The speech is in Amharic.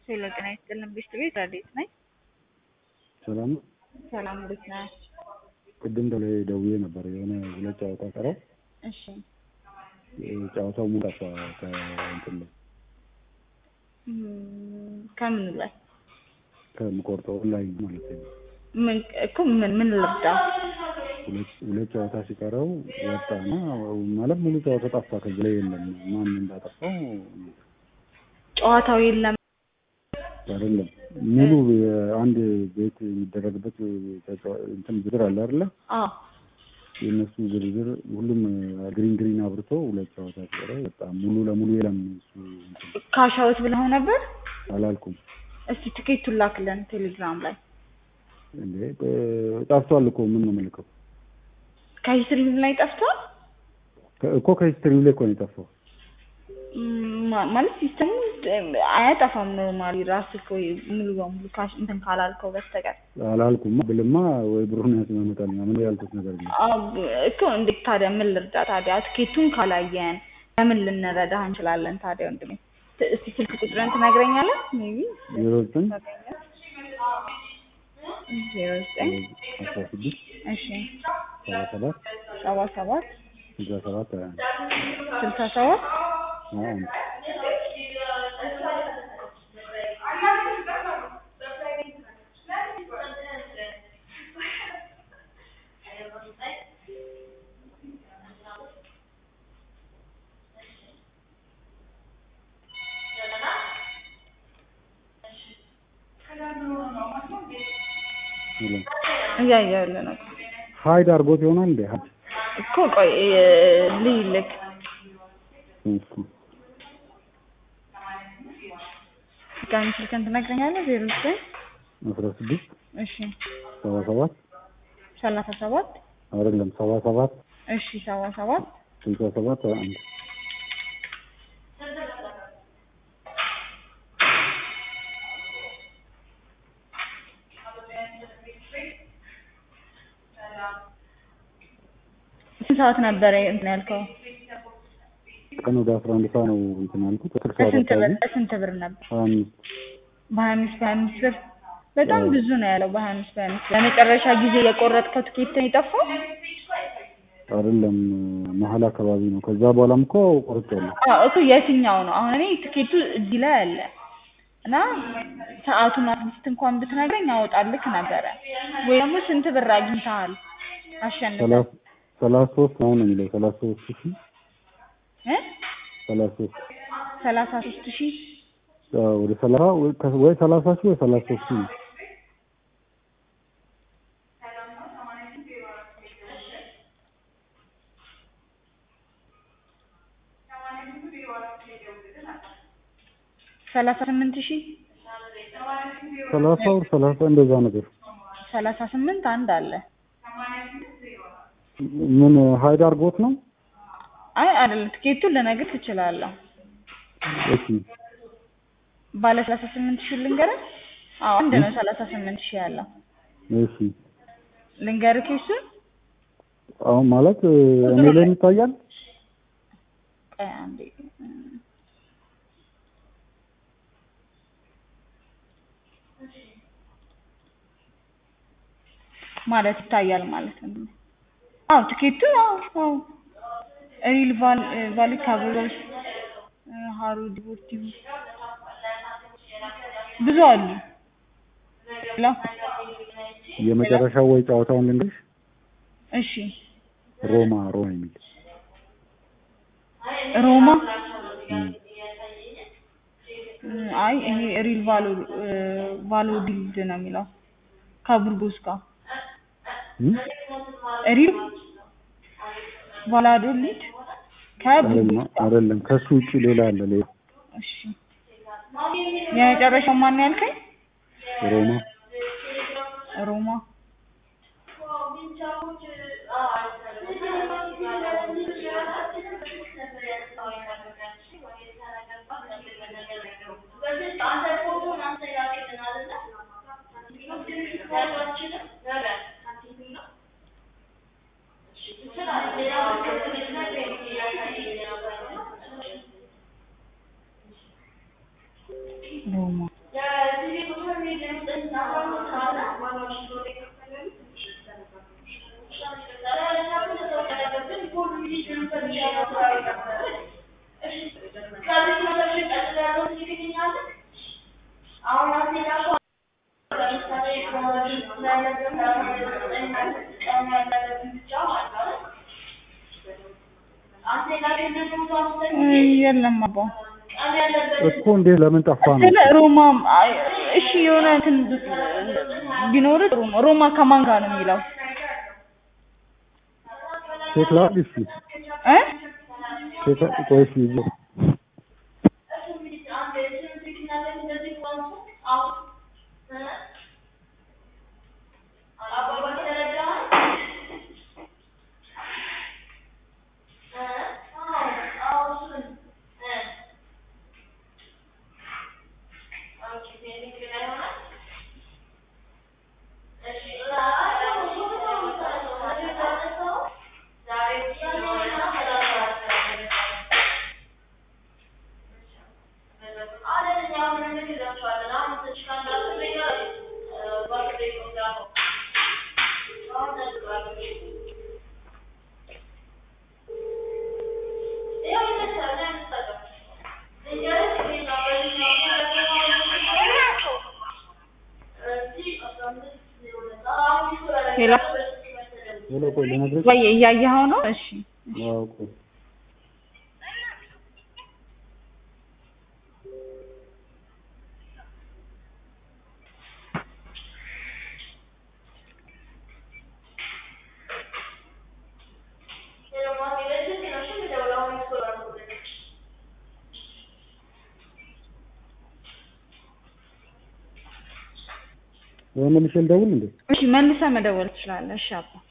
ሄሎ ጤና ይስጥልን ብሽት ቤት ረዴት ነኝ። ሰላም ነው። ሰላም እንዴት ነህ? ቅድም ደውዬ ደውዬ ነበር የሆነ ሁለት ጨዋታ ቀረው። እሺ ጨዋታው ሙሉ ጠፋ ከእንትን ላይ እም፣ ከምን ላይ ከምቆርጠው ኦንላይን ማለት ነው። ምን እኮ ምን ምን ልርዳ? ሁለት ሁለት ጨዋታ ሲቀረው ወጣና ማለት ሙሉ ጨዋታ ጠፋ። ከዚህ ላይ የለም ማን እንዳጠፋው ጨዋታው የለም። አይደለም ሙሉ የአንድ ቤት የሚደረግበት ተጫዋ- እንትን ዝርዝር አለ አይደለ? አዎ የእነሱ ዝርዝር ሁሉም ግሪን ግሪን አብርቶ ሁለት ጨዋታ ሲቀረው ወጣ። ሙሉ ለሙሉ የለም እሱ እንትን ካሻውት ብለው ነበር። አላልኩም እስቲ ትኬቱን ላክልን ቴሌግራም ላይ እንዴ ጠፍቷል እኮ ምን ነው የምልከው ከሂስትሪ ላይ ጠፍቷል። ከ- እኮ ከሂስትሪው ላይ እኮ ነው የጠፋው። እም፣ ማ- ማለት ሲስተሙ አያጠፋም። ኖርማሊ ራስህ እኮ ሙሉ በሙሉ ካሽ እንትን ካላልከው በስተቀር አላልኩም ብልማ ወይ ብሩን ያስመጣልኛ ምን ያልኩት ነገር ነው። አዎ፣ እኮ እንዴት ታዲያ ምን ልርዳ ታዲያ? ትኬቱን ካላየን ለምን ልንረዳህ እንችላለን ታዲያ? ወንድሜ ት- እስቲ ስልክ ቁጥርን ትነግረኛለህ? ሜቢ ዜሮ ዘጠኝ ዜሮ ዘጠኝ አስራ ስድስት እሺ ሰባ ሰባት ሰባ ሰባት ስልሳ ሰባት ሀያ አንድ ስልሳ ሰባት ሀያ አንድ እያየሁልህ ነው ሀይድ አድርጎት ይሆናል እንዴ? ሀይድ እኮ ቆይ ልይልክ እሱ ጋሚ ስልክን ትነግረኛለህ? ዜሮ ዘጠኝ አስራ ስድስት እሺ ሰባ ሰባት ሰላሳ ሰባት አይደለም ሰባ ሰባት እሺ ሰባ ሰባት ስልሳ ሰባት ሀያ አንድ ስንት ሰዓት ነበረ እንትን ያልከው? ቀን ወደ አስራ አንድ ሰዓት ነው እንትን ያልኩት አስር ሰዓት በስንት ብር አካባቢ በስንት ብር ነበር? ሀያ አምስት በሀያ አምስት በሀያ አምስት ብር በጣም አዎ። ብዙ ነው ያለው። በሀያ አምስት በሀያ አምስት ለመጨረሻ ጊዜ የቆረጥከው ትኬት ነው የጠፋው? አይደለም መሀል አካባቢ ነው። ከዛ በኋላም እኮ ቆርጫለሁ። አዎ እኮ የትኛው ነው? አሁን እኔ ትኬቱ እዚህ ላይ አለ እና ሰዓቱን አትሊስት እንኳን ብትነግረኝ አወጣልክ ነበረ። ወይ ደግሞ ስንት ብር አግኝተሃል አሸንፈህ ሰላሳ ሰላሳ ሶስት ነው ነው የሚለው ሰላሳ ሶስት ሺ እ ሰላሳ ሶስት ሰላሳ ሶስት ሺህ አዎ፣ ወደ ሰላሳ ወይ ከ- ወይ ሰላሳ ሺ ወይ ሰላሳ ሶስት ሺ ነው። ሰላሳ ስምንት ሺህ ሰላሳ ወር ሰላሳ እንደዛ ነገር ሰላሳ ስምንት አንድ አለ። ምን ሀይድ አድርጎት ነው? አይ አይደለም፣ ትኬቱን ልነግርህ ትችላለህ። እሺ ባለ ሰላሳ ስምንት ሺህ ልንገርህ? አዎ አንድ ነው ሰላሳ ስምንት ሺህ ያለው እሺ። ልንገርህ ኬሱን አሁን ማለት እኔ ላይ ይታያል። ቆይ አንዴ ማለት ይታያል ማለት ነው። አዎ ትኬቱ አዎ አዎ ሪል ቫል ቫሊ ካብሮስ ሀሩ ዲፖርቲቭ ብዙ አሉ። ላ የመጨረሻው ወይ ጨዋታውን ልንገርሽ፣ እሺ ሮማ ሮማ የሚል ሮማ እም፣ እም፣ አይ ይሄ ሪል ቫሎ ቫሎ ዲልድ ነው የሚለው ከቡርጎስ ጋር እም? ሪል ቫላዶሊድ ከቡርጎስ አይደለም ጋር አይደለም፣ ከሱ ውጪ ሌላ አለ። ሌላ እሺ የመጨረሻው ማን ያልከኝ? ሮማ ሮማ ሮማ የለም አባ እኮ እንዴት ለምን ጠፋ ነው? ስለ ሮማ አይ፣ እሺ የሆነ እንትን ቢኖር ጥሩ ነው። ሮማ ከማን ጋር ነው የሚለው ቼክ ላድርግ እስኪ እ ቼክ ቆይ እስኪ ይዤ ሌላ ሄሎ ቆይ ልነግርሽ ወይ እያየኸው ነው? እሺ አዎ ቆይ ወይ መልሼ ልደውል እንዴ? እሺ መልሰህ መደወል ትችላለህ። እሺ አባ